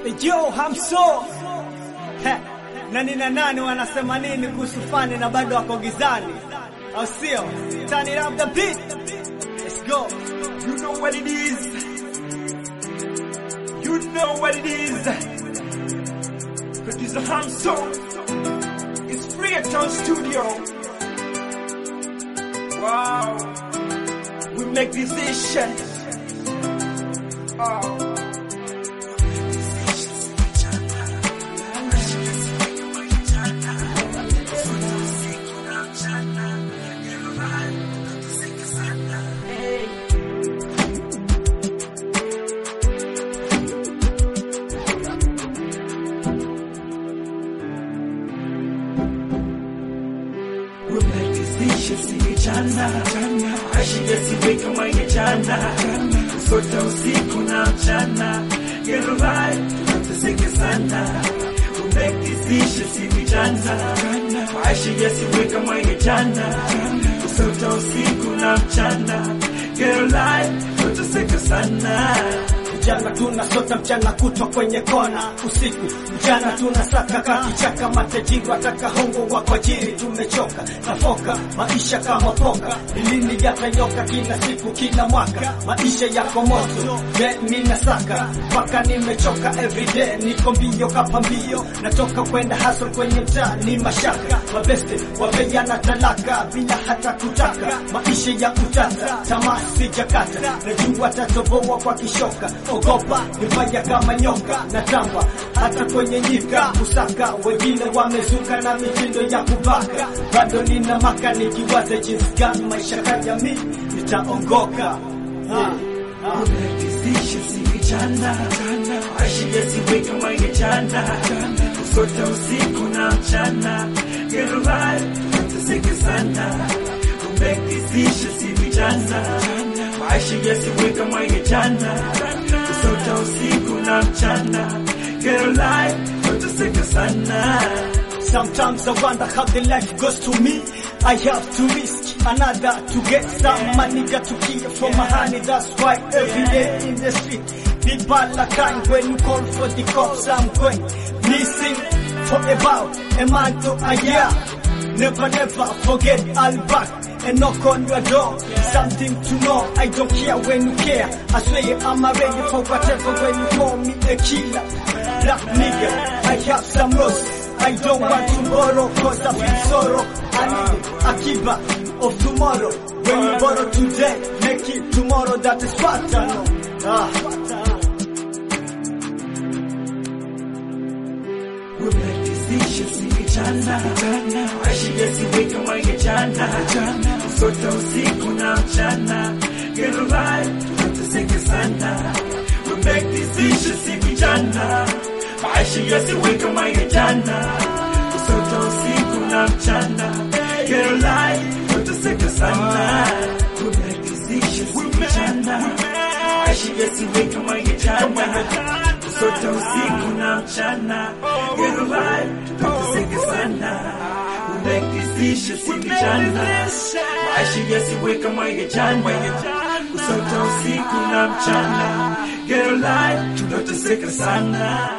Yo, hamso Heh, nani na nani wanasema nini kuhusu fani na bado wako gizani, au sio? Turn it up the beat. Let's go. You know what it is. You know what it is. Producer Hamso. It's free at our studio. Wow. We make decisions. Oh. Jana ashije siwe kama ya jana, sota usiku na mchana, get right, tunateseke sana, we make decisions hivi jana, ashije siwe kama ya jana, sota usiku na mchana, get right, tunateseke sana. Mchana tunasota mchana kutwa kwenye kona, usiku mchana tunasaka kakichaka, matajiri wataka hongo wa kwajiri, tumechoka nafoka maisha kama poka, lini yatanyoka? Kila siku kila mwaka maisha yako moto, je, ninasaka mpaka nimechoka, everyday niko mbio kapa mbio, natoka kwenda hustle kwenye mtaa ni mashaka, mabeste wapeana talaka bila hata kutaka, maisha ya utata, tamaa sijakata, najua tatoboa kwa kishoka ogopa nifanya kama nyoka na tamba hata kwenye nyika kusaka, wengine wamezuka na mitindo ya kubaka, bado nina maka nikiwaza jinsi gani maisha ya jamii nitaongoka. Ah, ah. Jana ashije siwe kama ya jana, usota usiku na mchana, get right, tunateseke sana, we make decisions hivi jana, ashije siwe kama ya jana, usota usiku na mchana, get right, tunateseke sana. Sometimes I wonder how the life goes to me. I have to risk another to get some money, got to kill for my honey. That's why every day in the street, people are kind. When you call for the cops, I'm going missing for about a month or a year. Never, never forget I'll back and knock on your door. Something to know, I don't care when you care. I swear I'm ready for whatever when you call me a killer. Black nigga, I have some loss. I don't want to borrow cause I feel sorrow. I need Akiba of tomorrow. When you borrow today, make it tomorrow. That is what I know. Ah. We make decisions hivi jana, ashije siwe kama ya jana, usota usiku na mchana, get right, tunateseke sana. We make decisions hivi jana, ashije siwe kama ya jana, usota usiku na mchana, get right, tunateseke sana. We make decisions hivi jana, ashije siwe kama ya jana, usota usiku na mchana, get right, tunateseke sana. We make decisions hivi jana, ashije siwe kama ya jana, usota usiku na mchana, get right, tunateseka sana.